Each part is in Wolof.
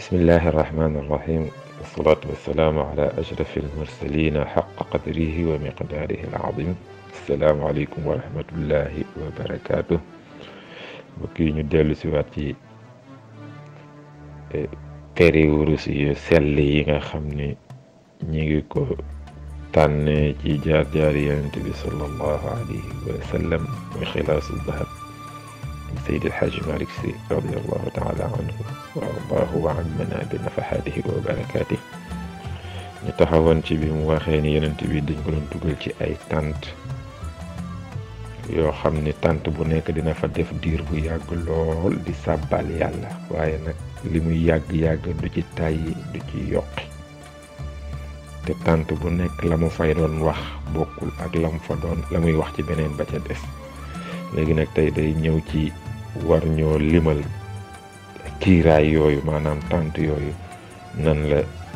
بسم الله الرحمن الرحيم والصلاة والسلام على أشرف المرسلين حق قدره ومقداره العظيم السلام عليكم ورحمة الله وبركاته بكي ندل سواتي këri wurus yu sell yi nga xam ni ñi ngi ko tànnee ci jaar jaar yonent bi sallallahu alayhi wa sallam muy xilaasu dahab سيد الحاج مالك سي رضي الله تعالى عنه وأرضاه وعمنا بنفحاته وبركاته ñu taxawoon ci bi mu waxee ni yonent bi dañ ko doon dugal ci ay tànt yoo xam ni tànt bu nekk dina fa def diir bu yàgg lool di sàbbal yàlla waaye nag li muy yàgg-yàgg du ci tàyyi du ci yokki te tànt bu nekk la mu fay doon wax bokkul ak la mu fa doon la muy wax ci beneen ba ca des léegi nag tey day ñëw ci war ñoo limal kiiraay yooyu maanaam tànt yooyu nan la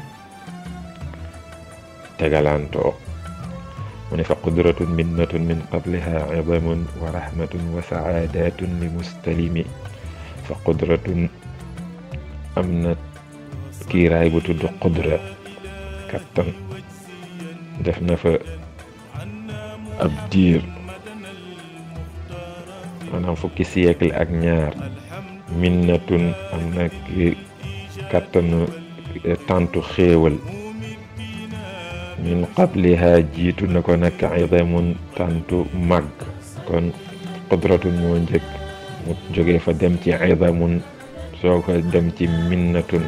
tegalantoo mu ne fa qudratun minnatun min qabliha idamun wa rahmatun wa saadatun li mustalimi fa qudratun am na kiiraay bu tudd qudra kattan def na fa ab diir maanaam fukki siècle ak ñaar minnatun am na kattanu tàntu xéewal min qabliha jiitu na ko nag idamun tàntu màgg kon qudratun moo njëkk mu jógee fa dem ci idamun soo ko dem ci minnatun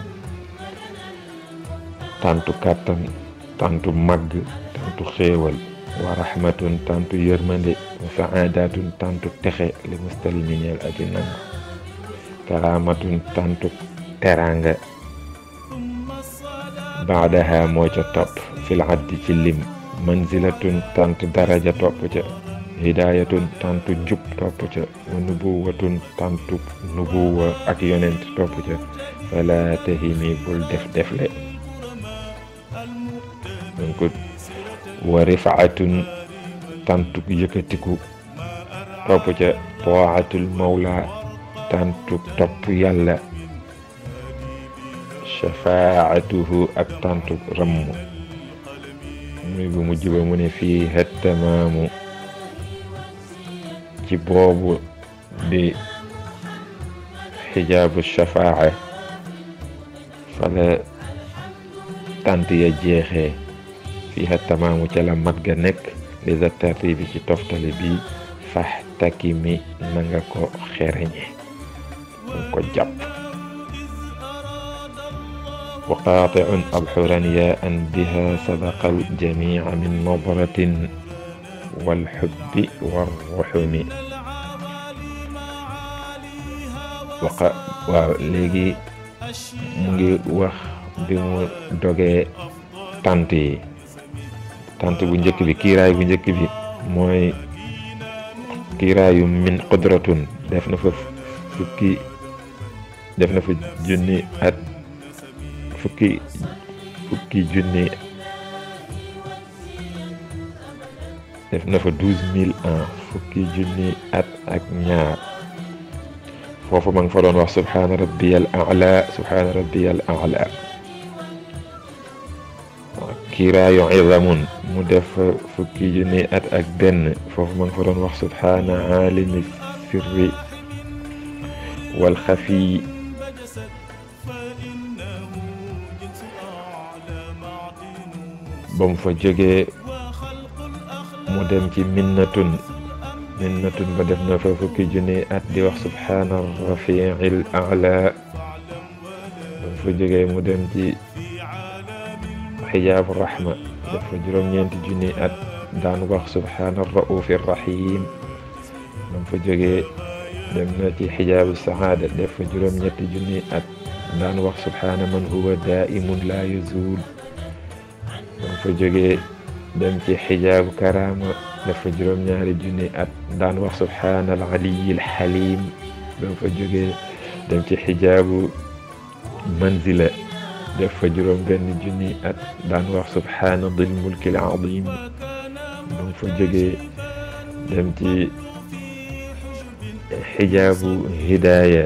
tàntu kàttan tàntu màgg tàntu xéewal wa rahmatun tàntu yërmande wa saadatun tàntu texe li mustalimi ñeel aji nangu karaamatun tàntu teranga baadaha moo ca topp fil addi ci lim manzilatun tàntu daraja topp ca hidayatun tàntu jub topp ca wa nubuwatun tàntu nubuwa ak yonent topp ca fala tahimi bul def defle donc wa rifaatun tàntu yëkkatiku topp ca taatul mawla tàntu topp yàlla shafaatuhu ak tàntu ramm muy bu mujj ba mu ne fii tamaamu ci boobu di xijaabu shafaa fala tànt ya jeexee fiiha tamaamu ca la mat ga nekk li za tartibi ci toftale bi fax takki mi na nga ko xereñe nga ko jàpp wa qaatiun abxuran yaa an biha sabaqa aljamica min nadratin walxubbi warruxumi waqa waaw léegi mu ngi wax bi mu dogee tant yi tant bu njëkk bi kiiraay bu njëkk bi mooy kiiraayu min qudratun def na fa fukki def na fa junni at fukki fukki junni def na fa douze mille ans fukki junni at ak ñaar foofu ma nga fa doon wax subhaana rabbiyal a'la subhaana rabbiyal a'la kiiraayu idamun mu def fukki junni at ak benn foofu ma nga fa doon wax subhaana aalimi sirri wal xafi ba mu fa jógee mu dem ci minnatun minnatun ba def na fa fukki junni at di wax subhaana rafiil a'la ba mu fa jógee mu dem ci xijaabu rahma dafa juróom-ñeenti junni at daan wax subhaana raufi rahim bam fa jógee dem na ci xijaabu saxaada dafa juróom-ñetti junni at daan wax subhaana man huwa daimun laa yazul bam fa jógee dem ci xijaabu karaama dafa juróom-ñaari junni at daan wax subhaana al aliyi al xalim bam fa jógee dem ci xijaabu manzila def fa juróom benn junni at daan wax subhaana dil mulki al azim ba mu fa jógee dem ci xijaabu hidaaya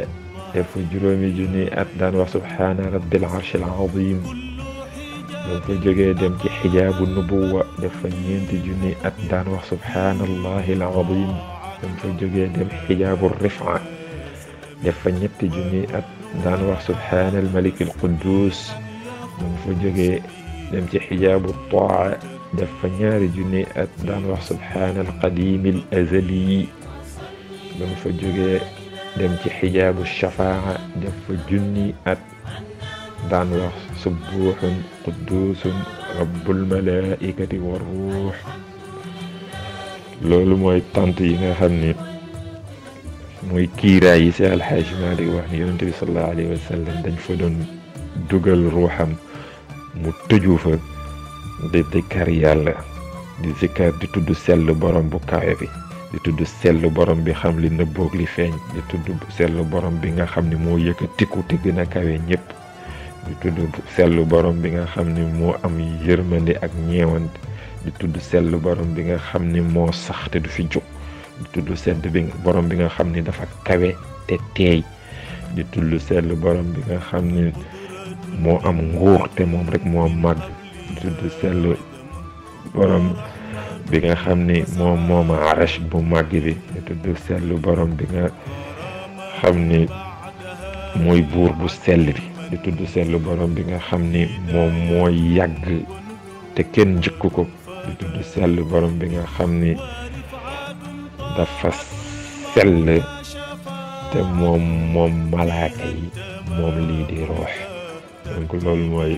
def fa juróomi junni at daan wax subhaana rabbil arshil azim ba fa jógee dem ci xijaabu nubuwa def fa ñeenti junni at daan wax subhaanallahi al azim ba fa jógee dem xijaabu rifa def fa ñetti junni at daan wax subhaanal malik al quddus ba fa jógee dem ci xijaabu taa def fa ñaari junni at daan wax subhaanal qadim al azali ba fa jógee dem ci xijaabu shafaa def fa junni at daan wax subuuxun qudduusun rabbul malaaikati wa ruux loolu mooy tant yi nga xam ni mooy kiiraay yi si alxaaji Maalik wax ni yonente bi sallallahu alayhi wa sallam dañ fa doon dugal ruuxam mu tëju fa di dikkar yàlla di zikkar di tudd sell borom bu kawe bi di tudd sell borom bi xam li nëbboog li feeñ di tudd sell borom bi nga xam ni moo yëkkatiku te gën a kawe ñëpp di tudd sell borom bi nga xam ni moo am yërmande ak ñeewant di tudd sell borom bi nga xam ni moo sax te du fi jóg di tudd sedd bi borom bi nga xam ni dafa kawe te teey di tudd sell borom bi nga xam ni moo am nguur te moom rek moo màgg di tudd sell borom bi nga xam ni moom mooma arash bu màgg bi di tudd sell borom bi nga xam ni mooy buur bu sell bi di tudd sell borom bi nga xam ni moom mooy yàgg te kenn njëkk ko di tudd sell borom bi nga xam ni dafa sell te moom moom malaaka yi moom lii di roox donc loolu mooy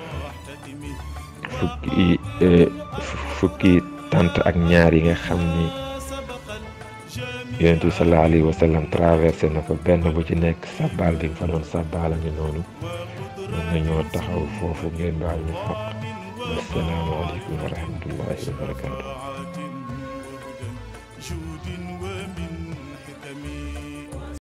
fukki fukki tant ak ñaar yi nga xam ni yonent bi sallallahu alayhi wa sallam traversé na ko benn bu ci nekk sabbaal bi nga fa doon sabbaal a ngi noonu mën nañoo taxaw foofu ngeen baal ñu xaq assalaamu aleykum wa rahmatullahi wa barakaatu